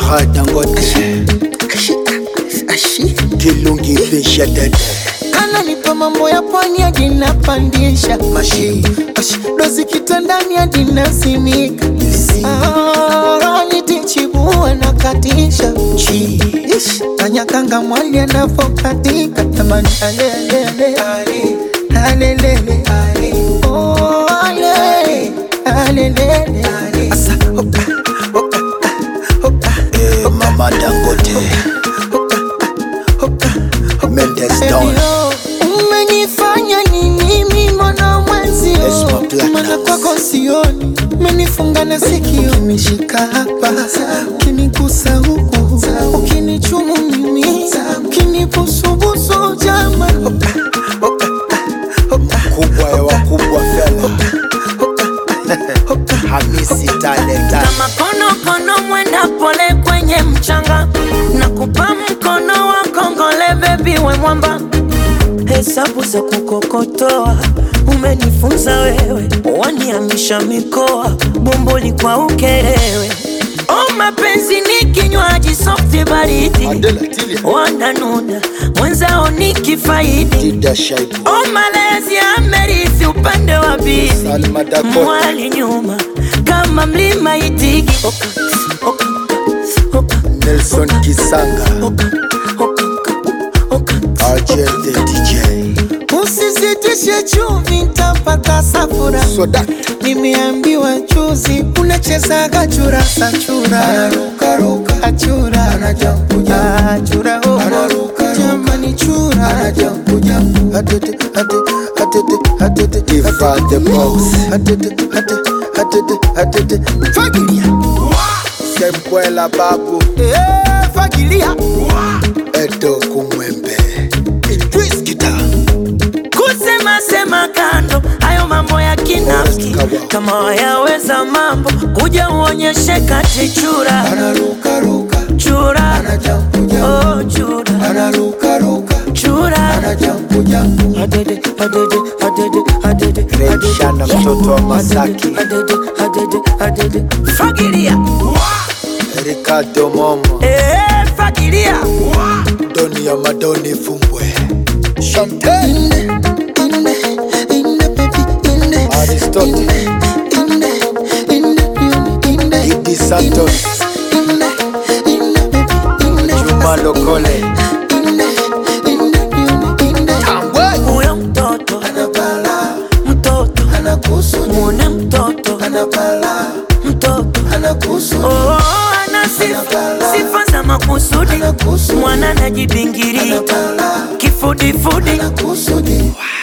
Petra Dangote Kilungi Fisha Dede ananipa mambo ya pwani hadi napandisha Mashi Ash, dozi kitandani hadi nasimika Ah, nitichibua na katisha Chi Ish, Kanyakanga mwali anavokatika tamani alelele alelele Oh, ale alelele Asa hoka hoka hoka eh, Mama Dangote hoka Mendes Baby, Down oh, umenifanya nini mimi mwana mwenzio Esma Platinum. mana kwako sioni umenifunga na sikio umeshika hapa ukinigusa huku ukinichumu mimi ukinibusubusu jama Kubwa ya wakubwa fela Hamisi Tale Tale kama konokono mwenda pole kwenye mchanga na kupa mkono wa kongole bebi we mwamba hesabu za kukokotoa umenifunza wewe waniamisha mikoa bomboli kwa ukerewe o mapenzi ni kinywaji softi baridi Adela Tilia wananuna mwenzao ni kifaidi Dida Shaibu o malezi amerithi upande wa bibi Salma Dakota mwali nyuma kama mlima itigi oka, oka, oka, Nelson Kisanga oka, oka, oka, Argel the DJ usizitishe chumvi ntapata safura Soda nimeambiwa juzi unachezaga churasa chura achura achura oh. jamani chura Diva the Boss fagilia Sembwela Babu Eh, fagilia Edo Kumwembe Idris Kita kusema sema kando hayo mambo ya kinafiki kama wayaweza mambo kuja uonyeshe kati chura chura oh, chura chura Adede, adede, adede, adede, adede. Shana mtoto wa Masaki Adede, adede, adede. fagilia Ricardo Momo Eh, fagilia Doni ya Madoni Fumbwe Chantel Inde, inde, inde, baby, inde. Aristotle Inde, inde, inde, inde. Idi Santos Inde, inde, baby, inde. Juma Lokole Inde, inde, inde, inde. huyo mtoto mtoto mwone mtoto mtoto oh, ana sifa sifa za makusudi mwana najibingirika kifudifudi